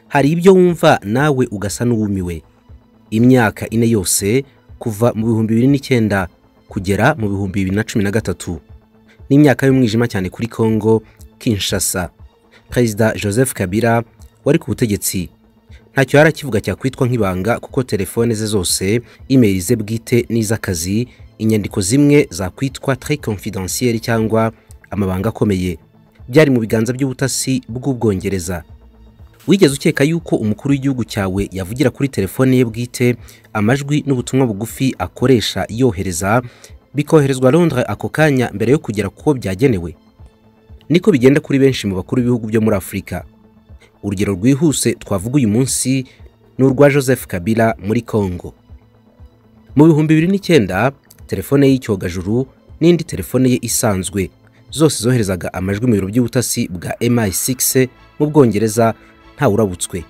hari ibyo wumva nawe ugasa n'uwumiwe imyaka ine yose kuva mu bihumbi bibiri n'icyenda kugera mu bihumbi bibiri na cumi na gatatu n'imyaka y'umwijima cyane kuri congo kinshasa perezida joseph kabila wari ku butegetsi ntacyo yari akivuga cyakwitwa nk'ibanga kuko telefone ze zose imeri ze bwite n'iz'akazi inyandiko zimwe zakwitwa tre confidentiel cyangwa amabanga akomeye byari mu biganza by'ubutasi bw'ubwongereza wigeze ukeka yuko umukuru w'igihugu cyawe yavugira kuri telefone ye bwite amajwi n'ubutumwa bugufi akoresha yohereza bikoherezwa Londres ako kanya mbere yo kugera kuko byagenewe niko bigenda kuri benshi mu bakuru b'ibihugu byo muri afurika urugero rwihuse twavuga uyu munsi ni urwa joseph kabila muri congo mu bihumbi bibiri n'icyenda telefone y'icyogajuru n'indi telefone ye isanzwe zose zoherezaga amajwi mu biro by'ubutasi bwa mi6 mu bwongereza ntawurabutswe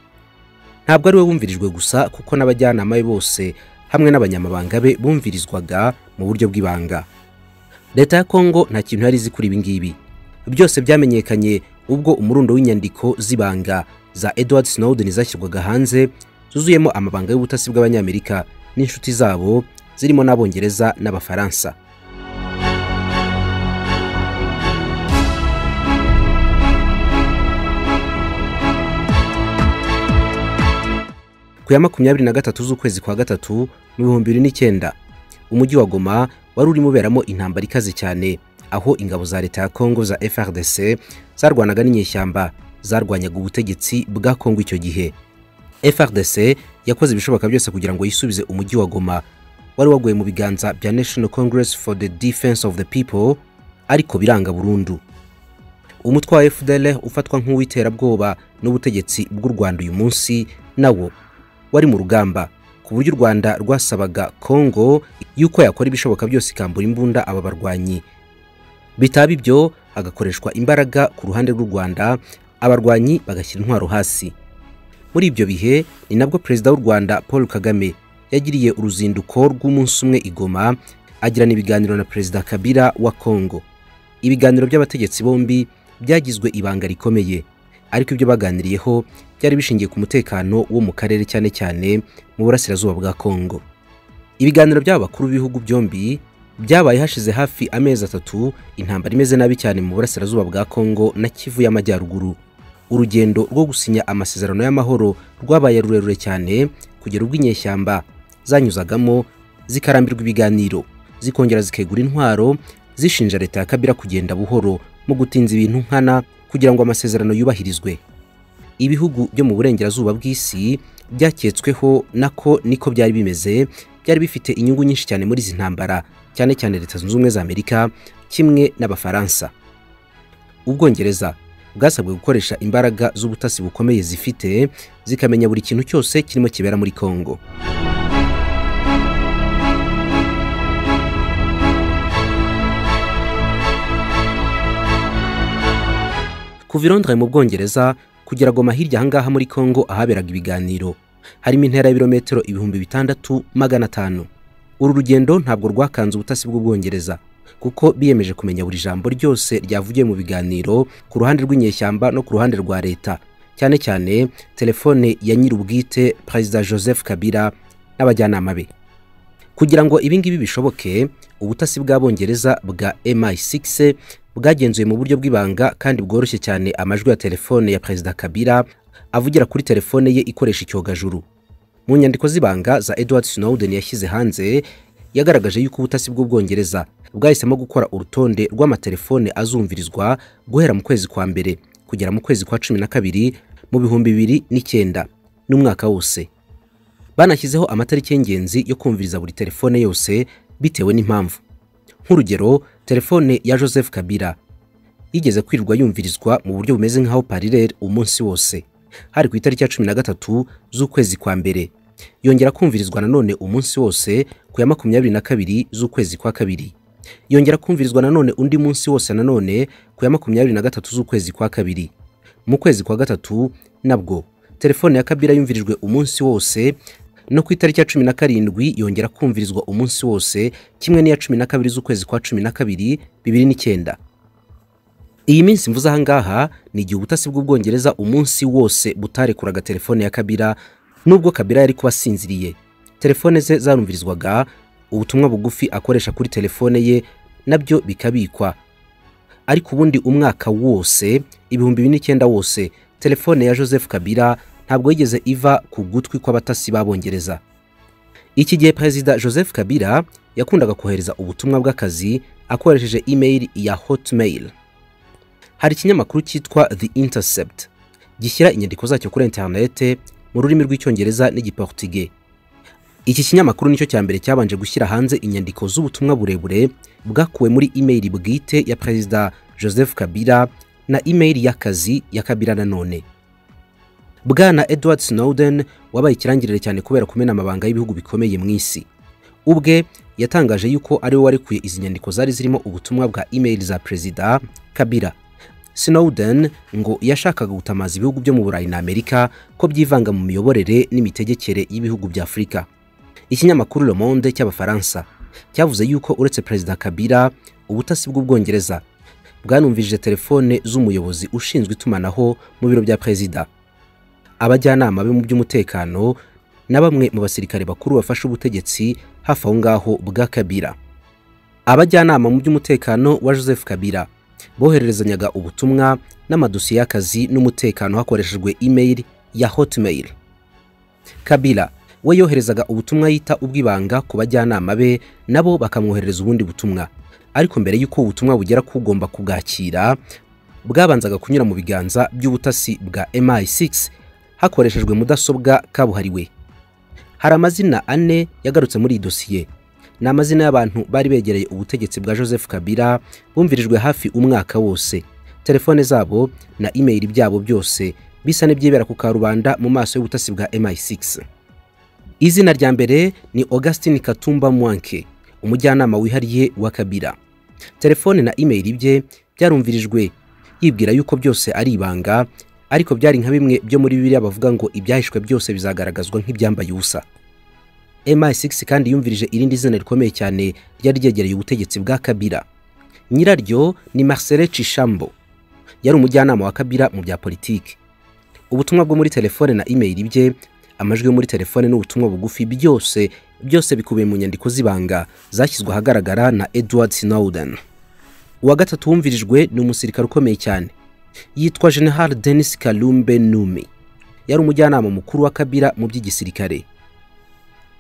ntabwo ari we wumvirijwe gusa kuko n'abajyanama be bose hamwe n'abanyamabanga be bumvirizwaga mu buryo bw'ibanga leta ya kongo nta kintu yari izi kuri ibi ngibi byose byamenyekanye ubwo umurundo w'inyandiko z'ibanga za edward snowden zashyirwaga hanze zuzuyemo amabanga y'ubutasi bw'abanyamerika n'inshuti zabo zirimo n'abongereza n'abafaransa ku ya makumyabiri na gatatu z'ukwezi kwa gatatu mu bihumbi bibiri n'icyenda umujyi wa goma wari urimo uberamo intambara ikaze cyane aho ingabo za leta ya kongo za frdc zarwanaga n'inyeshyamba zarwanyaga ubutegetsi bwa kongo icyo gihe frdc yakoze ibishoboka byose kugira ngo yisubize umujyi wa goma wari waguye mu biganza bya national congress for the defense of the people ariko biranga burundu umutwe wa fdl ufatwa nk'uw'iterabwoba n'ubutegetsi bw'u rwanda uyu munsi nawo wari mu rugamba ku buryo u rwanda rwasabaga kongo yuko yakora ibishoboka byose ikambura imbunda aba barwanyi bitaba ibyo hagakoreshwa imbaraga ku ruhande rw'u rwanda abarwanyi bagashyira intwaro hasi muri ibyo bihe ni nabwo perezida w'u rwanda paul kagame yagiriye uruzinduko rw'umunsi umwe igoma agirana ibiganiro na perezida kabila wa kongo ibiganiro by'abategetsi bombi byagizwe ibanga rikomeye ariko ibyo baganiriyeho byari bishingiye ku mutekano wo mu karere cyane cyane mu burasirazuba bwa Kongo ibiganiro by'aba bakuru b'ibihugu byombi byabaye hashize hafi amezi atatu intambara imeze nabi cyane mu burasirazuba bwa Kongo na Kivu y'amajyaruguru urugendo rwo gusinya amasezerano y'amahoro rwabaye rurerure cyane kugera ubwo inyeshyamba zanyuzagamo zikarambirwa ibiganiro zikongera zikegura intwaro zishinja leta ya Kabila kugenda buhoro mu gutinza ibintu nkana kugira ngo amasezerano yubahirizwe ibihugu byo mu burengerazuba bw'isi byaketsweho nako niko byari bimeze byari bifite inyungu nyinshi cyane muri izi ntambara cyane cyane leta zunze ubumwe za amerika kimwe n'abafaransa ubwongereza bwasabwe gukoresha imbaraga z'ubutasi bukomeye zifite zikamenya buri kintu cyose kirimo kibera muri congo kuva i Londres mu bwongereza kugera goma hirya ahangaha muri Kongo ahaberaga ibiganiro harimo intera y'ibirometero ibihumbi bitandatu magana atanu uru rugendo ntabwo rwakanze ubutasi bw'ubwongereza kuko biyemeje kumenya buri jambo ryose ryavugiye mu biganiro ku ruhande rw'inyeshyamba no ku ruhande rwa leta cyane cyane telefone ya nyir'ubwite perezida joseph kabila n'abajyanama be kugira ngo ibi ngibi bishoboke ubutasi bw'abongereza bwa mi6 bwagenzuye mu buryo bw'ibanga kandi bworoshye cyane amajwi ya telefone ya perezida kabila avugira kuri telefone ye ikoresha icyogajuru mu nyandiko z'ibanga za edward snowden yashyize hanze yagaragaje yuko ubutasi bw'ubwongereza bwahisemo gukora urutonde rw'amatelefone azumvirizwa guhera mu kwezi kwa mbere kugera mu kwezi kwa cumi na kabiri mu bihumbi bibiri n'icyenda n'umwaka wose banashyizeho amatariki y'ingenzi yo kumviriza buri telefone yose bitewe n'impamvu nk'urugero telefone ya joseph kabila yigeze kwirirwa yumvirizwa mu buryo bumeze nk'aho parirere umunsi wose hari ku itariki ya cumi na gatatu z'ukwezi kwa mbere yongera kumvirizwa nanone umunsi wose ku ya makumyabiri na kabiri z'ukwezi kwa kabiri yongera kumvirizwa nanone undi munsi wose nanone ku ya makumyabiri na gatatu z'ukwezi kwa kabiri mu kwezi kwa gatatu nabwo telefone ya kabila yumvirijwe umunsi wose no ku itariki ya cumi na karindwi yongera kumvirizwa umunsi wose kimwe n'iya cumi na kabiri z'ukwezi kwa cumi na kabiri bibiri n'icyenda iyi minsi mvuze aha ngaha ni igihe ubutasi bw'ubwongereza umunsi wose butarekuraga telefone ya kabira nubwo kabira yari kuba asinziriye telefone ze zarumvirizwaga ubutumwa bugufi akoresha kuri telefone ye nabyo bikabikwa ariko ubundi umwaka wose ibihumbi bine n'icyenda wose telefone ya joseph kabira ntabwo yigeze iva ku gutwi kw'abatasi b'abongereza iki gihe perezida joseph kabira yakundaga kohereza ubutumwa bw'akazi akoresheje email ya hotmail hari ikinyamakuru cyitwa the intercept gishyira inyandiko zacyo kuri interinete mu rurimi rw'icyongereza n'igiportuge iki kinyamakuru nicyo cya mbere cyabanje gushyira hanze inyandiko z'ubutumwa burebure bwakuwe muri email bwite ya perezida joseph kabila na email y'akazi ya kabila nanone bwana edward snowden wabaye ikirangirire cyane kubera kumena amabanga y'ibihugu bikomeye mu isi ubwe yatangaje yuko ari we warekuye izi nyandiko zari zirimo ubutumwa bwa email za perezida kabila snowden ngo yashakaga gutamaza ibihugu byo mu burayi na amerika ko byivanga mu miyoborere n'imitegekere y'ibihugu bya afurika ikinyamakuru Le Monde cy'abafaransa cyavuze yuko uretse perezida kabila ubutasi bw'ubwongereza bwanumvije telefone z'umuyobozi ushinzwe itumanaho mu biro bya perezida abajyanama be mu by'umutekano na bamwe mu basirikare bakuru bafashe ubutegetsi hafi aho ngaho bwa kabila abajyanama mu by'umutekano wa joseph kabila bohererezanyaga ubutumwa n'amadosiye y'akazi n'umutekano hakoreshejwe email ya hotmail kabila we yoherezaga ubutumwa yita ubw'ibanga ku bajyanama be nabo bakamwoherereza ubundi butumwa ariko mbere y'uko ubutumwa bugera ku ugomba kubwakira bwabanzaga kunyura mu biganza by'ubutasi bwa MI6 hakoreshejwe mudasobwa kabuhariwe hari amazina ane yagarutse muri iyi dosiye ni amazina y'abantu bari begereye ubutegetsi bwa joseph kabila bumvirijwe hafi umwaka wose telefone zabo na imeyili byabo byose bisa n'ibyibera ku karubanda mu maso y'ubutasi bwa MI6 izina rya mbere ni augustin katumba mwanke umujyanama wihariye wa kabila telefone na imeyili bye byarumvirijwe yibwira yuko byose ari ibanga ariko byari nka bimwe byo muri bibiliya bavuga ngo ibyahishwe byose bizagaragazwa nk'ibyambaye ubusa MI6 kandi yumvirije irindi zina rikomeye cyane ryari ryegereye ubutegetsi bwa kabila nyiraryo ni marcele cishambo yari umujyanama wa kabila mu bya politiki ubutumwa bwo muri telefone na imeyili bye amajwi yo muri telefone n'ubutumwa bugufi byose byose bikubiye mu nyandiko z'ibanga zashyizwe ahagaragara na edward snowden uwa gatatu wumvirijwe ni umusirikare ukomeye cyane yitwa general denis kalumbe numi yari umujyanama mukuru wa kabila mu by'igisirikare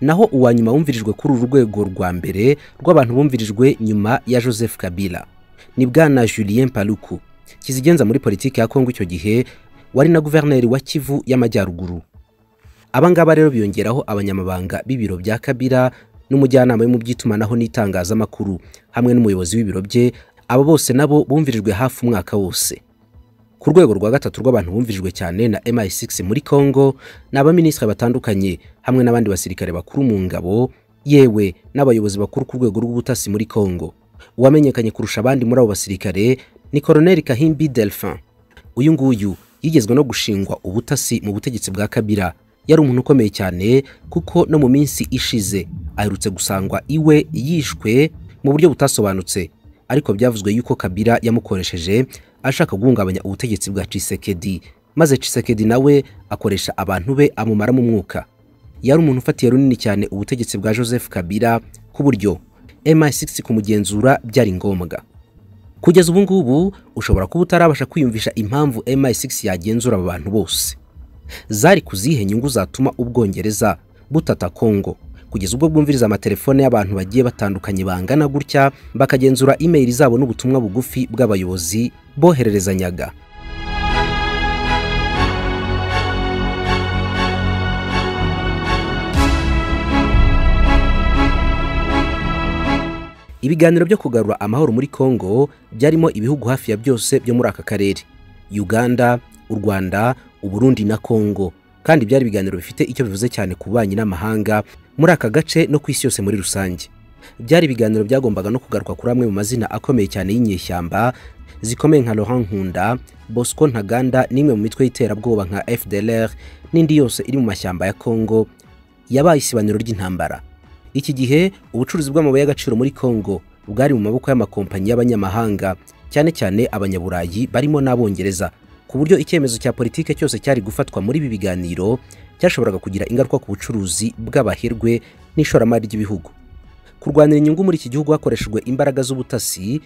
naho uwa nyuma wumvirijwe kuri uru rwego rwa mbere rw'abantu bumvirijwe nyuma ya joseph kabila ni bwana julien paluku kizigenza muri politiki ya kongo icyo gihe wari na guverineri wa kivu y'amajyaruguru aba ngaba rero biyongeraho abanyamabanga b'ibiro bya kabila n'umujyanama we mu by'itumanaho n'itangazamakuru hamwe n'umuyobozi w'ibiro bye aba bose nabo bumvirijwe hafi umwaka wose ku rwego rwa gatatu rw'abantu bumvirijwe cyane na MI6 muri Congo ni abaminisitiri batandukanye hamwe n'abandi basirikare bakuru mu ngabo yewe n'abayobozi bakuru ku rwego rw'ubutasi muri Congo uwamenyekanye kurusha abandi muri abo basirikare ni Colonel Kahimbi Delphin uyu nguyu yigezwe no gushingwa ubutasi mu butegetsi bwa Kabila yari umuntu ukomeye cyane kuko no mu minsi ishize aherutse gusangwa iwe yishwe mu buryo butasobanutse ariko byavuzwe yuko Kabila yamukoresheje ashaka guhungabanya ubutegetsi bwa Tshisekedi maze Tshisekedi nawe akoresha abantu be amumaramo umwuka yari umuntu ufatiye runini cyane ubutegetsi bwa Joseph Kabila ku buryo MI6 kumugenzura byari ngombwa kugeza ubu ngubu ushobora kuba utarabasha kwiyumvisha impamvu MI6 yagenzura aba bantu bose zari kuzihe nyungu zatuma ubwongereza butata Kongo kugeza ubwo bwumviriza amatelefone y'abantu bagiye batandukanye bangana gutya bakagenzura imeri zabo n'ubutumwa bugufi bw'abayobozi bohererezanyaga ibiganiro byo kugarura amahoro muri Congo byarimo ibihugu hafi ya byose byo muri aka karere Uganda, u Rwanda, Uburundi na Congo kandi byari ibiganiro bifite icyo bivuze cyane ku banyi n'amahanga muri aka gace no ku isi yose muri rusange byari ibiganiro byagombaga no kugaruka kuri amwe mu mazina akomeye cyane y'inyeshyamba zikomeye nka Laurent Nkunda Bosco Ntaganda n'imwe mu mitwe y'iterabwoba nka FDLR n'indi yose iri mu mashyamba ya Congo yabaye isibaniro ry'intambara iki gihe ubucuruzi bw'amabuye y'agaciro muri Congo bwari mu maboko y'amakompanyi y'abanyamahanga cyane cyane abanyaburayi barimo n'abongereza ku buryo icyemezo cya politike cyose cyari gufatwa muri ibi biganiro cyashoboraga kugira ingaruka ku bucuruzi bw'abaherwe n'ishoramari ry'ibihugu kurwanira inyungu muri iki gihugu hakoreshejwe imbaraga z'ubutasi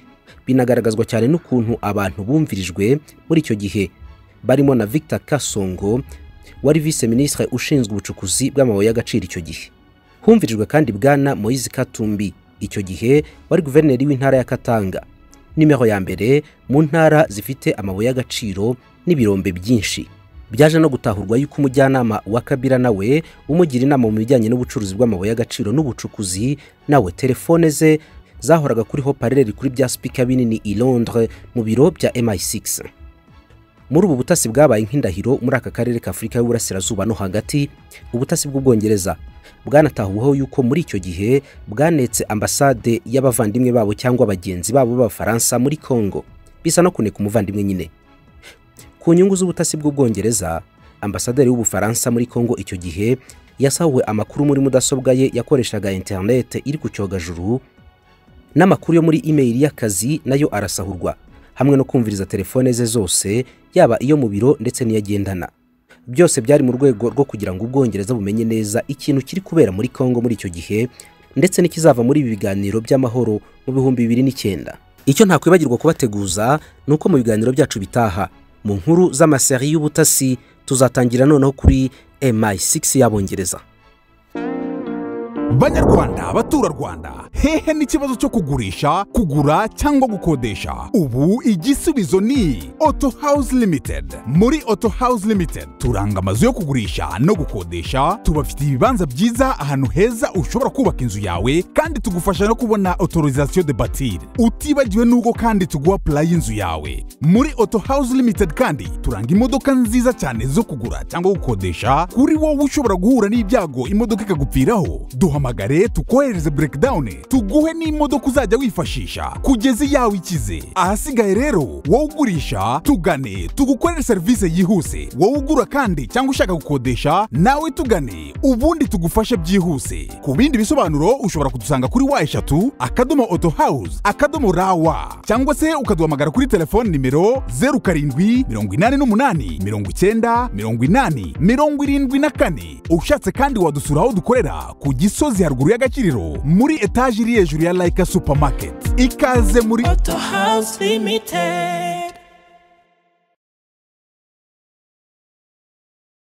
binagaragazwa cyane n'ukuntu abantu bumvirijwe muri icyo gihe barimo na Victor Kasongo wari vice minisitiri ushinzwe ubucukuzi bw'amabuye y'agaciro icyo gihe humvirijwe kandi bwana Moise Katumbi icyo gihe wari guverineri w'intara ya Katanga nimero ya mbere mu ntara zifite amabuye y'agaciro n'ibirombe byinshi byaje no gutahurwa yuko umujyanama wa Kabila nawe umugira inama mu bijyanye n'ubucuruzi bw'amabuye y'agaciro n'ubucukuzi nawe telefone ze zahoraga kuri hopareri kuri bya sipika binini i Londres mu biro bya MI6 muri ubu butasi bwabaye nk'indahiro muri aka karere ka Afurika y'Uburasirazuba no hagati ubutasi bw'ubwongereza bwanatahuweho yuko muri icyo gihe bwanetse ambasade y'abavandimwe babo cyangwa bagenzi babo b'abafaransa muri Congo bisa no kuneka umuvandimwe nyine ku nyungu z'ubutasi bw'ubwongereza ambasaderi w'ubufaransa muri Congo icyo gihe yasahuwe amakuru muri mudasobwa ye yakoreshaga internet iri ku cyogajuru n'amakuru yo muri imeyili y'akazi nayo arasahurwa hamwe no kumviriza telefone ze zose yaba iyo mu biro ndetse n'iyagendana byose byari mu rwego rwo kugira ngo ubwongereza bumenye neza ikintu kiri kubera muri congo muri icyo gihe ndetse n'ikizava muri ibi biganiro by'amahoro mu bihumbi bibiri n'icyenda icyo ntakwibagirwa kubateguza ni uko mu biganiro byacu bitaha mu nkuru z'amaseri y'ubutasi tuzatangira noneho kuri MI6 y'abongereza banyarwanda abaturarwanda hehe n'ikibazo cyo kugurisha kugura cyangwa gukodesha ubu igisubizo ni auto house limited muri auto house limited turanga amazu yo kugurisha no gukodesha tubafitiye ibibanza byiza ahantu heza ushobora kubaka inzu yawe kandi tugufasha no kubona autorisation de batir utibagiwe n'ubwo kandi tuguha pula y'inzu yawe muri auto house limited kandi turanga imodoka nziza cyane zo kugura cyangwa gukodesha kuri wowe ushobora guhura n'ibyago imodoka ikagupfiraho duhamagare tukohereze breakdown tuguhe n'imodoka uzajya wifashisha kugeza iyawe ikize ahasigaye rero wowe ugurisha tugane tugukorere serivisi yihuse wowe ugura kandi cyangwa ushaka gukodesha nawe tugane ubundi tugufashe byihuse ku bindi bisobanuro ushobora kudusanga kuri wa eshatu akadomo auto house akadomo rawa cyangwa se ukaduhamagara kuri telefoni nimero zeru karindwi mirongo inani n'umunani mirongo icyenda mirongo inani mirongo irindwi na kane ushatse kandi wadusura aho dukorera ku gisozi haruguru y'agakiriro muri etaje iri hejuru ya layika supamaketi ikaze muri Auto House Limited.